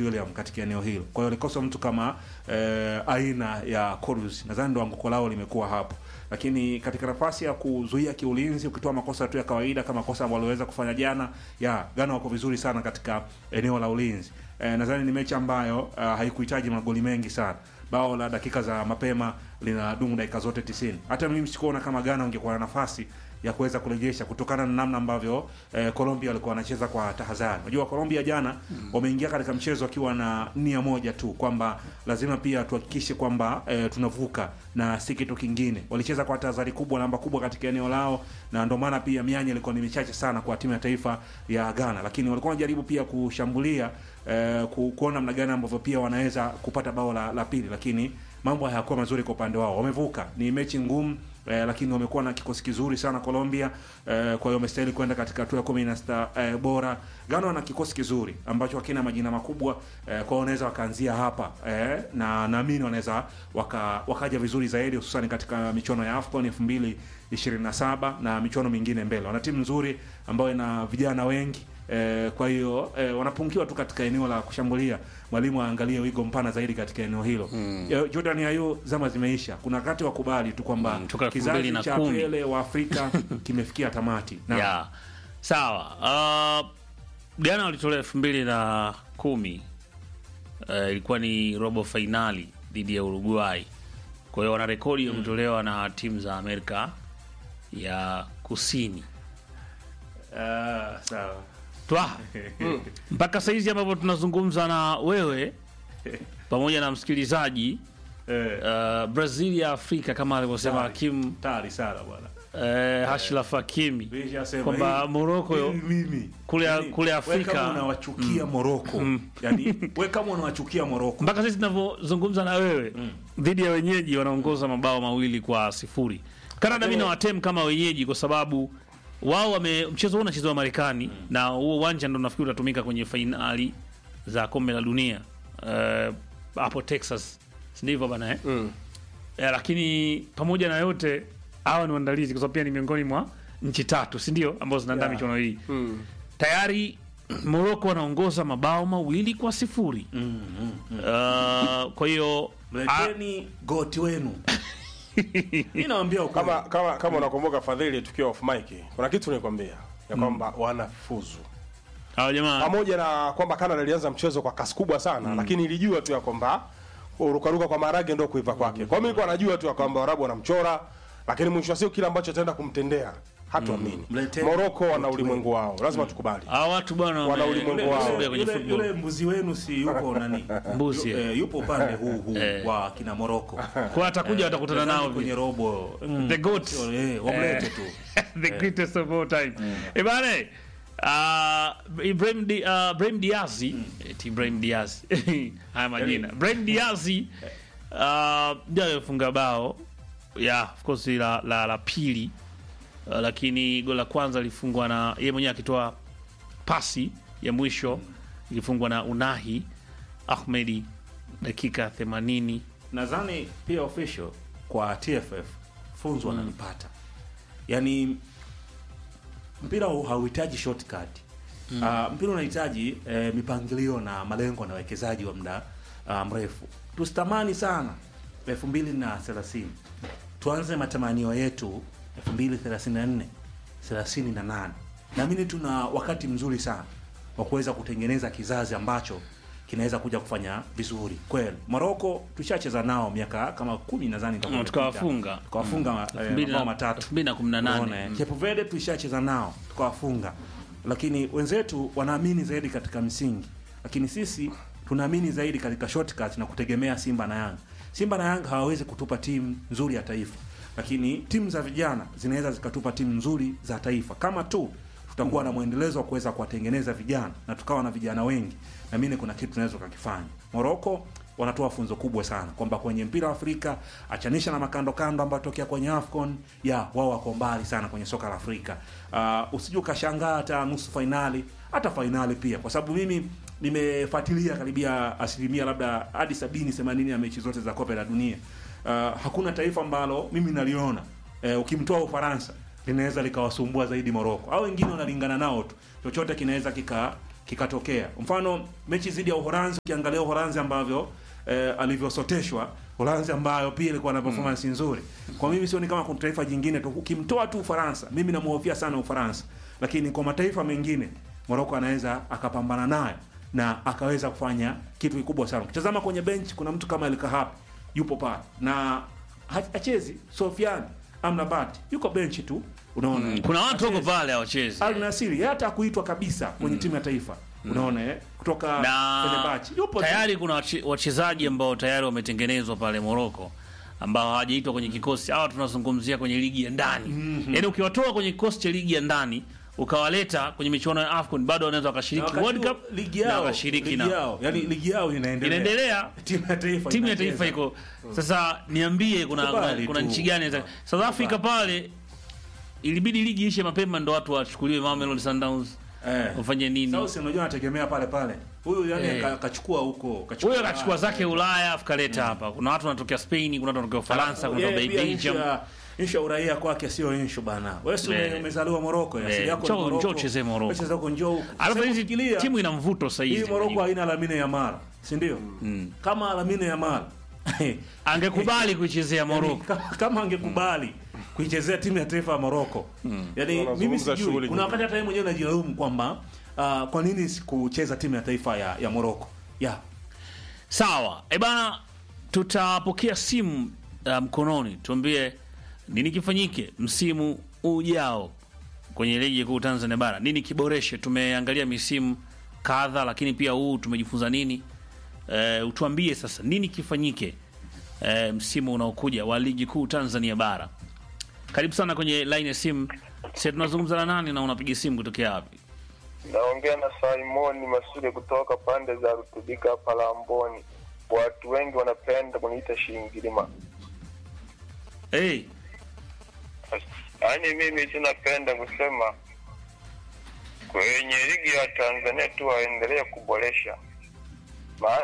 William katika eneo hilo. Kwa hiyo alikosa mtu kama eh, aina ya Kudus, nadhani ndo anguko lao limekuwa hapo, lakini katika nafasi ya kuzuia kiulinzi, ukitoa makosa tu ya kawaida kama kosa ambalo waliweza kufanya jana, ya Ghana wako vizuri sana katika eneo la ulinzi. Eh, nadhani ni mechi ambayo uh, haikuhitaji magoli mengi sana. Bao la dakika za mapema linadumu dakika zote 90. Hata mimi sikuona kama Ghana ungekuwa na nafasi ya kuweza kurejesha kutokana na namna ambavyo eh, Colombia walikuwa wanacheza kwa tahadhari. Unajua Colombia jana wameingia katika mchezo wakiwa na nia moja tu kwamba lazima pia tuhakikishe kwamba eh, tunavuka na si kitu kingine. Walicheza kwa tahadhari kubwa, namba kubwa katika eneo lao, na ndio maana pia mianya ilikuwa ni michache sana kwa timu ya taifa ya Ghana, lakini walikuwa wanajaribu pia kushambulia eh, ku, kuona namna gani ambavyo pia wanaweza kupata bao la, la pili, lakini mambo hayakuwa mazuri kwa upande wao. Wamevuka, ni mechi ngumu eh, lakini wamekuwa na kikosi kizuri sana Colombia eh, kwa hiyo wamestahili kwenda katika hatua ya kumi na sita eh, bora. Ghana wana kikosi kizuri ambacho hakina majina makubwa eh, kwa hiyo wanaweza wakaanzia hapa eh, na naamini wanaweza waka, wakaja vizuri zaidi hususan katika michuano ya AFCON 2027 na michuano mingine mbele. Wana timu nzuri ambayo ina vijana wengi Eh, kwa hiyo eh, wanapungukiwa tu katika eneo la kushambulia. Mwalimu aangalie wigo mpana zaidi katika eneo hilo. Mm. Jordan Ayew zama zimeisha. Kuna wakati wa kubali tu kwamba Mm, toka kizazi 2010. cha Pele wa Afrika kimefikia tamati. Na ya sawa. Uh, Ghana walitolewa elfu mbili na kumi uh, ilikuwa ni robo fainali dhidi ya Uruguay. Kwa hiyo wana rekodi ya kutolewa na timu za Amerika ya Kusini. Ah, sawa. Twa mpaka saizi ambavyo tunazungumza na wewe pamoja na msikilizaji Eh, uh, Brazil ya Afrika kama alivyosema Sawa. Hakim tayari sana bwana. eh, Hashraf Hakimi Nilishasema kwamba hii- Morocco hii mimi kule- Yaani, kule wewe Afrika- kama unawachukia Morocco. Yaani wewe kama unawachukia Morocco. mpaka sisi tunavyozungumza na wewe dhidi ya wenyeji wanaongoza mabao mawili kwa sifuri. Canada mi nawatem kama wenyeji kwa sababu wao wame mchezo huu unachezewa Marekani na huo uwanja ndo nafikiri utatumika kwenye fainali za kombe la dunia Eh, hapo Texas, si ndivyo bana eh? Eh, lakini pamoja na yote hawa ni waandalizi kwa sababu pia ni miongoni mwa nchi tatu si ndio ambazo zinaandaa Yeah. michuano hii tayari Morocco wanaongoza mabao mawili kwa sifuri Uh, kwa hiyo a- Mleteni goti wenu. Mimi nawaambia ukweli. kama kama kama unakumbuka Fadhili, tukiwa off mic, kuna kitu nilikwambia ya kwamba wanafuzu hawa jamaa pamoja na kwamba Canada ilianza mchezo kwa kasi kubwa sana lakini ilijua tu ya kwamba urukaruka kwa maharage ndio kuiva kwake. Kwa hiyo mimi nilikuwa najua tu ya kwamba Waarabu wanamchora, lakini mwisho wa siku kile ambacho ataenda kumtendea hatuamini. Mleteni Morocco wana watu ulimwengu wao, lazima tukubali. hawa watu bwana Wana wame- ulimwengu Yule- wao. wamesogea kwenye yule, football. yule mbuzi wenu si yupo nani? Mbuzi, Yu- eh, yupo upande huu huu Eh. wa kina Morocco. kwa atakuja watakutana nao kwenye robo. Mm, The goats. sio, eh, wamlete tu. the greatest of all time eh bana uh, Ibrahim Di, uh, Ibrahim Diaz eti Ibrahim Diaz haya majina Ibrahim Diaz uh, ndio alifunga bao yeah of course la la, la pili uh, lakini goli la kwanza lilifungwa na yeye mwenyewe akitoa pasi ya mwisho ilifungwa na Unahi Ahmedi dakika 80 Nadhani pia official kwa TFF funzo wanalipata. Yaani mpira huu hauhitaji shortcut. Uh, mpira unahitaji eh, mipangilio na malengo na wekezaji wa muda uh, mrefu. Tusitamani sana 2030. Tuanze matamanio yetu 2034, 38. Naamini tuna wakati mzuri sana wa kuweza kutengeneza kizazi ambacho kinaweza kuja kufanya vizuri kweli. Morocco tushacheza nao miaka kama kumi nadhani itakuwa Mm, imepita. tukawafunga. tukawafunga eh, Elfu mbili na- mabao matatu elfu mbili na kumi na nane. Unaona, eh. Cape Verde tulishacheza nao tukawafunga, lakini wenzetu wanaamini zaidi katika msingi, lakini sisi tunaamini zaidi katika shortcut na kutegemea Simba na Yanga. Simba na Yanga hawawezi kutupa timu nzuri ya taifa, lakini timu za vijana zinaweza zikatupa timu nzuri za taifa kama tu tutakuwa na mwendelezo wa kuweza kuwatengeneza vijana na tukawa na vijana wengi, na mimi kuna kitu tunaweza tukakifanya. Morocco wanatoa funzo kubwa sana kwamba kwenye mpira wa Afrika achanisha na makando kando ambayo tokea kwenye AFCON ya wao wako mbali sana kwenye soka la Afrika. Uh, usije ukashangaa hata nusu fainali hata fainali pia, kwa sababu mimi nimefuatilia karibia asilimia labda hadi sabini themanini ya mechi zote za kombe la dunia. Uh, hakuna taifa ambalo mimi naliona eh, ukimtoa Ufaransa linaweza likawasumbua zaidi Morocco au wengine wanalingana nao tu, chochote kinaweza kika kikatokea. Mfano mechi dhidi ya Uholanzi, ukiangalia Uholanzi ambavyo eh, alivyosoteshwa Uholanzi ambayo pia ilikuwa na performance nzuri. Kwa mimi sioni kama kuna taifa jingine tu, ukimtoa tu Ufaransa, mimi namuhofia sana Ufaransa, lakini kwa mataifa mengine Morocco anaweza akapambana nayo na akaweza kufanya kitu kikubwa sana. Ukitazama kwenye bench kuna mtu kama El Kahabi yupo pale na ha- hachezi. Sofiane Amrabat yuko bench tu, unaona kuna watu wako Hachezi. pale hawachezi Al Nassr yeye hata kuitwa kabisa kwenye timu ya taifa unaona eh, kutoka na Fenerbahce yupo tu. tayari kuna wache- wachezaji ambao tayari wametengenezwa pale Morocco ambao hawajaitwa kwenye kikosi. Hawa tunazungumzia kwenye ligi ya ndani, yaani ukiwatoa kwenye kikosi cha ligi ya ndani ukawaleta kwenye michuano ya AFCON bado wanaweza Na wakashiriki wakati World huo, Cup ligi na yao wakashiriki ligi na yao yani ligi yao inaendelea inaendelea timu ya taifa timu ya inacheza. taifa iko sasa. Niambie, kuna Kubali kuna tu. nchi gani za- South Africa pale ilibidi ligi ishe mapema ndo watu wachukuliwe Mamelodi Sundowns eh. wafanye nini? Sasa unajua anategemea pale pale huyu yani Eh. ka- kachukua huko Huyo akachukua zake Ulaya afu kaleta hapa. Kuna watu wanatokea Spain, kuna watu wanatokea Ufaransa, kuna Yeye wanatokea pia Belgium. issue ya- issue ya uraia kwake sio issue bana. Wewe si Eh. umezaliwa Morocco, ya, Eh, asili yako ni njoo- Morocco. njoo uchezee Morocco. Wewe cheza huko njoo huko. Alafu Sasa hizi ukifikiria, timu ina mvuto sasa hii hizi. Morocco haina Lamine Yamal, si ndio? Kama Lamine Yamal Angekubali kuichezea yani, Morocco. kama, kama angekubali kuichezea timu ya taifa ya Morocco. Yaani mimi Wanazungumza sijui shughuli kuna nyingi. wakati hata yeye mwenyewe anajilaumu kwamba uh, kwa nini sikucheza timu ya taifa ya, ya Morocco. Yeah. Sawa. Eh bana tutapokea simu uh, mkononi. Tuambie nini kifanyike msimu ujao kwenye ligi kuu Tanzania bara. Nini kiboreshe? Tumeangalia misimu kadha lakini pia huu tumejifunza nini? Eh, utuambie sasa nini kifanyike eh, msimu unaokuja wa ligi kuu Tanzania bara. Karibu sana kwenye line ya simu. Sasa tunazungumza na nani na unapiga simu kutokea wapi? Naongea na Simoni Masude kutoka pande za Rutubika hapa Lamboni. Watu wengi wanapenda kuniita Shingilima. Hey, Yaani mimi tunapenda kusema kwenye ligi ya Tanzania tu waendelee kuboresha, maana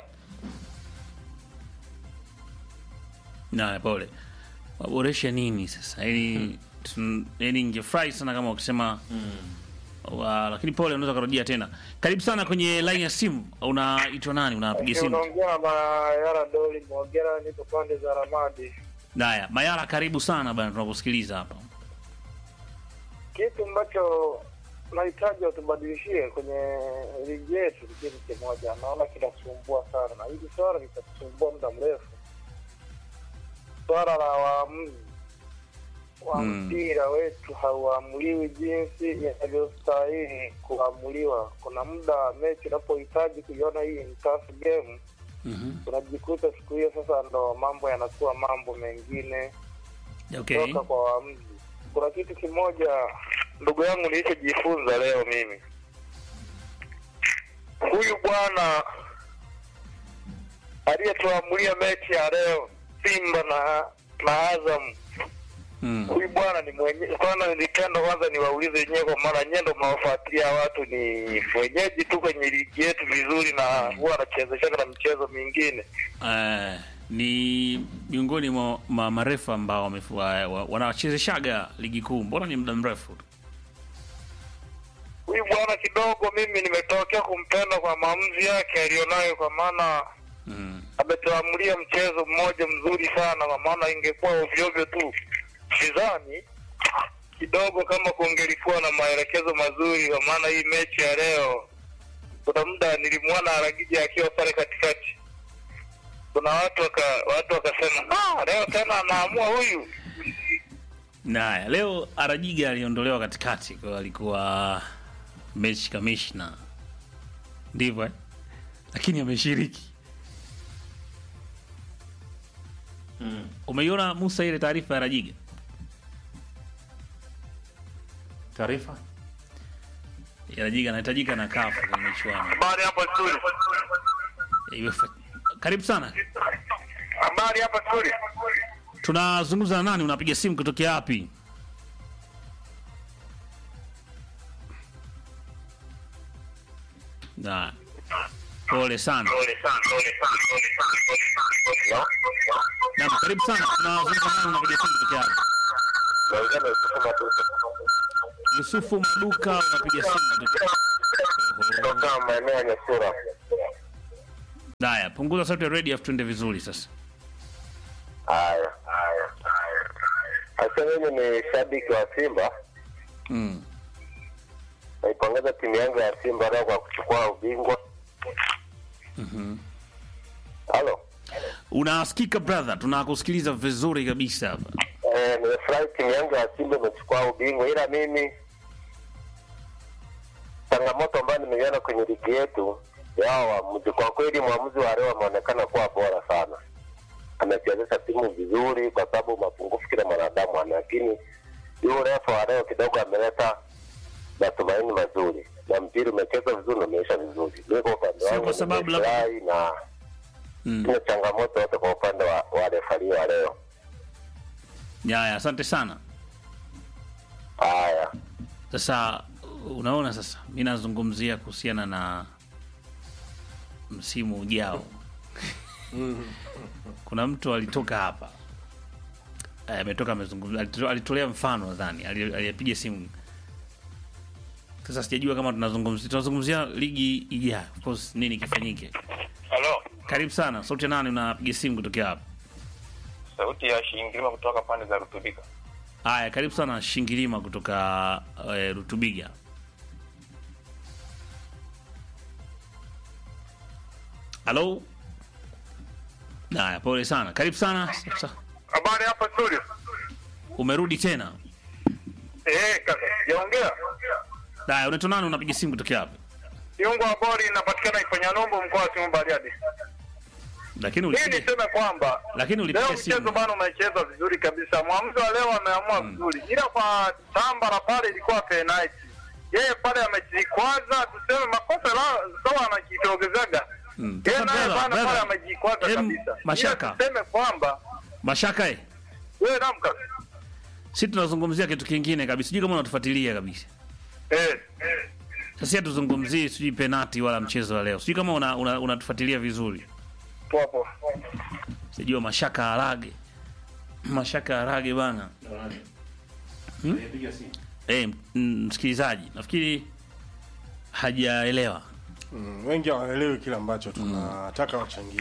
na pole. Waboreshe nini sasa? Yaani tun- yaani ningefurahi sana kama ukisema wa, lakini pole, unaweza kurudia tena. Karibu sana kwenye line ya simu. Unaitwa nani? Unapiga simu? unaongea na Mayara Doli Mwogera, niko pande za Ramadi. Haya, Mayara, karibu sana bana, tunakusikiliza hapa. Kitu ambacho nahitaji watubadilishie kwenye ligi yetu ni kitu kimoja, naona kinasumbua sana, na hili swala litatusumbua muda mrefu, swala la waamuzi wa Mm. mpira wetu hauamuliwi jinsi inavyostahili kuamuliwa. Kuna muda mechi unapohitaji kuiona hii ni tough game, Mhm. unajikuta siku hiyo sasa ndo mambo yanakuwa mambo mengine Okay. kutoka kwa waamuzi. Kuna kitu kimoja ndugu yangu nilichojifunza leo mimi, huyu bwana aliyetuamulia mechi ya leo Simba na na Azam, Mm. huyu bwana ni mwenye kwanza, nilipenda kwanza niwaulize wenyewe, kwa maana nyewe ndo mnaofuatilia watu, ni wenyeji tu kwenye ligi yetu vizuri, na huwa anachezeshana na michezo mingine. Eh, ni miongoni mwa ma, marefu ambao wamefu- wa- wa- wanachezeshaga ligi kuu, mbona ni muda mrefu tu. Huyu bwana kidogo, mimi nimetokea kumpenda kwa maamuzi yake aliyonayo, kwa maana Mm. ametuamulia mchezo mmoja mzuri sana, kwa maana ingekuwa ovyoovyo tu, sidhani kidogo kama kungelikuwa na maelekezo mazuri, kwa maana hii mechi ya leo, kuna muda nilimwona Aragija akiwa pale katikati, kuna watu waka, watu wakasema ah, leo tena anaamua huyu. Naya, leo Arajiga aliondolewa katikati kwa alikuwa mechi kamishna, ndivyo eh? Lakini ameshiriki. Umeiona Musa ile taarifa ya Rajiga? Taarifa? Ya Rajiga anahitajika na kafu kwenye michuano. Habari hapa studio, Iwe- Karibu sana. habari hapa studio. Tunazungumza na nani? Unapiga simu kutokea wapi? Na pole sana. Naam, karibu sana. Tunazungumza na nani? Unapiga simu kutokea wapi? Yusufu Maduka, unapiga simu kutokea kutoka maeneo ya Nyasura. Haya, punguza sauti ya radio afu tuende vizuri sasa. Haya, haya, haya. Sasa mimi ni shabiki wa Simba, Mm. naipongeza timu yangu ya Simba leo kwa kuchukua ubingwa. Halo, Unasikika brother, tunakusikiliza vizuri kabisa hapa. eh, nimefurahi timu yangu ya Simba imechukua ubingwa, ila mimi changamoto ambayo nimeiona kwenye ligi yetu ya hao waamuzi, kwa kweli mwamuzi wa leo ameonekana kuwa bora sana, amechezesha timu vizuri, kwa sababu mapungufu kila mwanadamu ana, lakini yule refa wa leo kidogo ameleta matumaini mazuri na mpira umecheza vizuri na umeisha vizuri. Mimi kwa upande Sio wangu kwa sababu labda- nimefurahi na Mm. sina changamoto yote kwa upande wa, wa refari wa leo. Haya, asante sana. Haya, Sasa unaona, sasa mi nazungumzia kuhusiana na msimu ujao. Kuna mtu alitoka hapa Eh, ametoka amezungumza, alito- alitolea mfano nadhani, ali- aliyepiga simu. Sasa sijajua kama tunazungumzia tunazungumzia ligi ijayo, of course nini kifanyike. Halo, Karibu sana, sauti ya nani? Unapiga simu kutokea hapa? sauti ya Shingilima kutoka pande za Rutubika. Haya, karibu sana Shingilima kutoka uh, Rutubiga. Halo. Haya, pole sana, karibu sana. Sasa, habari hapa studio. Umerudi tena? Eh, kaka, yaongea Haya, unaitwa nani? Unapiga simu kutokea hapa? Kiungo wa bori inapatikana Ifanya Nombo, mkoa wa Simiyu Bariadi. Lakini Mimi ulipiga niseme kwamba lakini leo ulipiga mchezo simu. bana umecheza vizuri kabisa. Mwamuzi wa leo ameamua vizuri, ila kwa Tambara pale ilikuwa penalty. Yeye pale amejikwaza, tuseme makosa la sawa, anajitogezaga Mm. yeye Sasa naye brother, bana pale brother, amejikwaza em, kabisa. Mashaka. Ila tuseme kwamba Mashaka eh. wewe namka Sisi tunazungumzia kitu kingine kabisa. Sijui kama unatufuatilia kabisa. eh Sasa hatuzungumzii sijui penati wala mchezo wa leo. Sijui kama unatufuatilia una, unatufuatilia vizuri. poa poa. Sijua Mashaka Harage. Mashaka Harage bana. Aliyepiga simu. Eh, m- msikilizaji, nafikiri hajaelewa. Mm, wengi hawaelewi kile ambacho tunataka wachangie.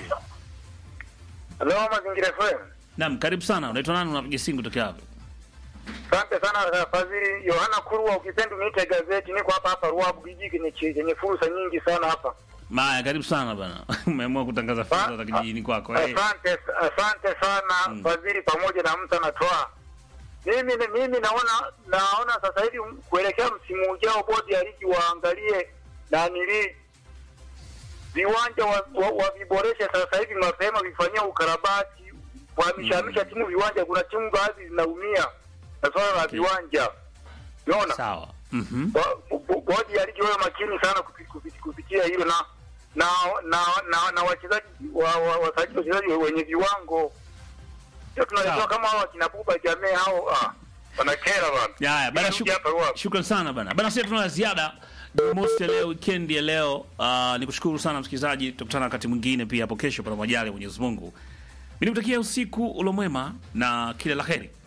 Leo mazingira FM. Naam, karibu sana. Unaitwa nani? Unapiga simu kutoka hapo? Asante sana Fadhili Yohana Kurwa, ukipenda uniite gazeti. Niko hapa hapa Ruabu kijiji kenye chenye fursa nyingi sana hapa. Maya, karibu sana bana. Umeamua kutangaza fursa za kijijini kwako. Eh. Asante, asante sana Fadhili pamoja na mtu anatoa. Mimi mimi naona naona sasa hivi kuelekea msimu ujao, bodi ya ligi waangalie na nili viwanja wa, wa, waviboreshe sasa hivi mapema, vifanyia ukarabati, wahamishahamisha timu viwanja. Kuna timu baadhi zinaumia na swala la Okay. viwanja, unaona Sawa. Mhm. Bo- bo- bodi ya ligi wawe makini sana kupi- kupi- kupitia hilo na na na na, na wachezaji wa, wa, wasajili wachezaji wenye viwango sio tunaletewa Sawa. kama hao wakina Buba Jamii hao ah, wanakera bana. Ya, ya, bana Nirudi hapa shukran, Ruabu. shukran sana bana. Bana sisi tuna la ziada. Jumamosi ya leo, weekend ya leo. Uh, nikushukuru sana msikilizaji. Tutakutana wakati mwingine pia hapo kesho kwa majali ya Mwenyezi Mungu. Mimi nikutakia usiku ulo mwema na kila laheri.